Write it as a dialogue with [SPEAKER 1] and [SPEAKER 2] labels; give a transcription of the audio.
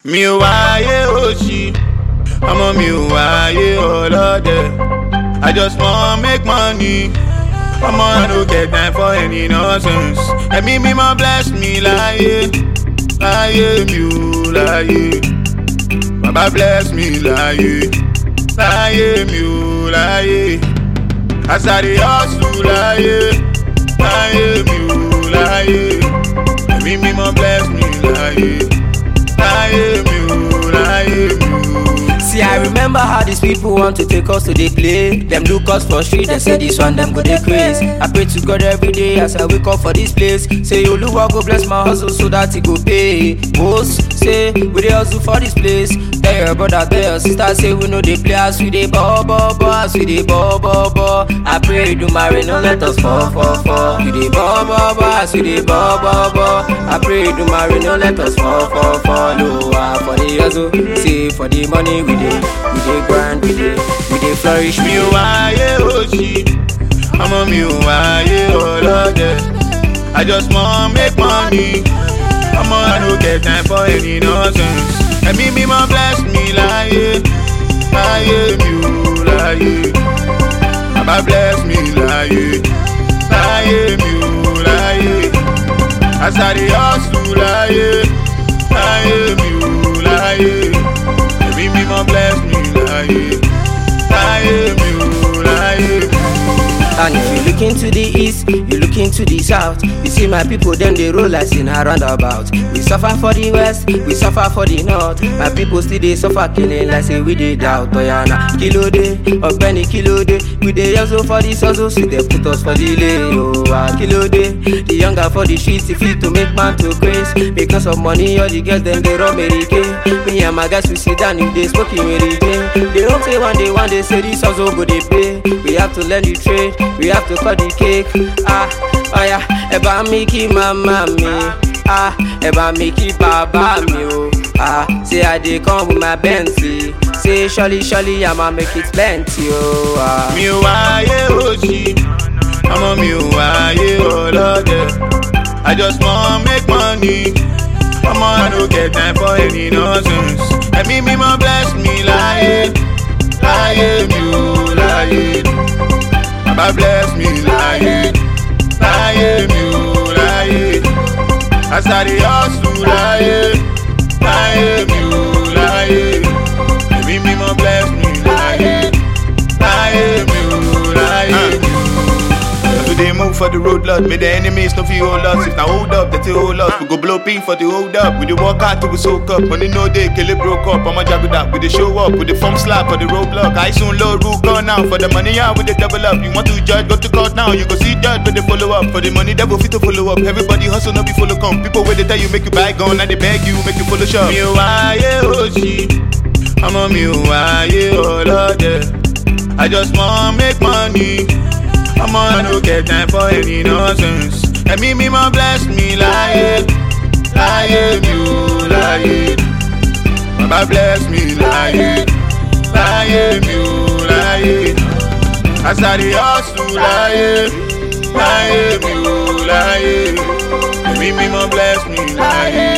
[SPEAKER 1] mi ò wáyé òṣì ọmọ mi ò wáyé ọlọ́dẹ i just wan make money ọmọ i no get time for any nonsense ẹ̀mí mímọ́ bless me láyé láyé mi ò láyé bàbá bless me láyé láyé mi ò láyé as i dey hustle láyé láyé mi ò láyé ẹ̀mí mímọ́ bless me láyé láyé mi ò láyé mi ò.
[SPEAKER 2] See, I remember how these people want to take us to the play. Them look us for street, they say this one, them go they craze. I pray to God every day as I wake up for this place. Say, Oluwa go bless my hustle so that it go pay. Most say, we dey hustle for this place. Tell your brother, tell your sister, say we know they play as we dey ball, ball, ball, as we dey ball, ball, ball. I pray do marry, no let us fall, fall, fall. We dey ball, ball, ball, as we dey ball, ball, ball. I pray do marry, no let us fall, fall, fall. No, ah, for the hustle, say for the money we dey, we dey grind, we dey, we dey flourish.
[SPEAKER 1] mi ò wáyé òṣì ọmọ mi ò wáyé ọlọ́dẹ i just wan make money ọmọ i no get time for any nonsense ẹ̀mí mímọ́ bless me láyé láyé mi ò láyé bàbá bless me láyé láyé mi ò láyé as i dey hustle láyé láyé mi ò láyé ẹ̀mí mímọ́ bless me láyé láyé mi ò láyé mi ò.
[SPEAKER 2] And if you look into the east, you look into the south. You see my people, them they roll as in a roundabout. We suffer for the west, we suffer for the north. My people still they suffer killing like say we they doubt. Oyana, kilo day, or penny kilo day. We they hustle for the hustle, so they put us for the lay. Oh, ah, kilo day. The younger for the streets, if you to make man to grace. Because of money, all the girls them they run Mary Kay. Me and my guys we sit down if they smoking Mary Jane. They don't say one day, one day say this hustle go they pay. We have to learn the trade, we have to cut the cake. Ah, oh yeah, ẹ bá mi kí màmá mi. Ah, ẹ bá mi kí bàbá mi o. Ah, say I dey come with my Bentley. Say surely surely I'ma make it plenty o. Ah.
[SPEAKER 1] mi ò wáyé òṣì ọmọ mi ò wáyé ọlọ́dẹ i just wan make money ọmọ i no get time for any nonsense ẹ̀mí mímọ́ bless me láyé láyé mi ò láyé bàbá bless me láyé láyé mi ò láyé as i dey hustle láyé láyé mi ò láyé ẹ̀mí mímọ́ bless me láyé láyé mi ò láyé mi ò. So they move for the road, Lord. May the enemies no feel hold us. If now hold up, they still hold us. We go blow pin for the hold up. We dey walk out till we soak up. Money no day, kill it broke up. I'ma jab it up. We dey show up. We dey form slap for the roadblock. I soon low rule gone now. For the money, yeah, we dey double up. You want to judge, go to court now. You go see judge, but they follow up. For the money, devil fit to follow up. Everybody hustle, no be follow come. People where they tell you make you buy gun, and they beg you make you follow shop. Mi ò wáyé òṣì, ọmọ mi ò wáyé ọlọ́dẹ. I just wan make money. ọmọ I no get time for any nonsense. ẹ̀mí mímọ́ bless me láyé láyé mi ò láyé. bàbá bless me láyé láyé mi ò láyé. as I dey hustle láyé láyé mi ò láyé. ẹ̀mí mímọ́ bless me láyé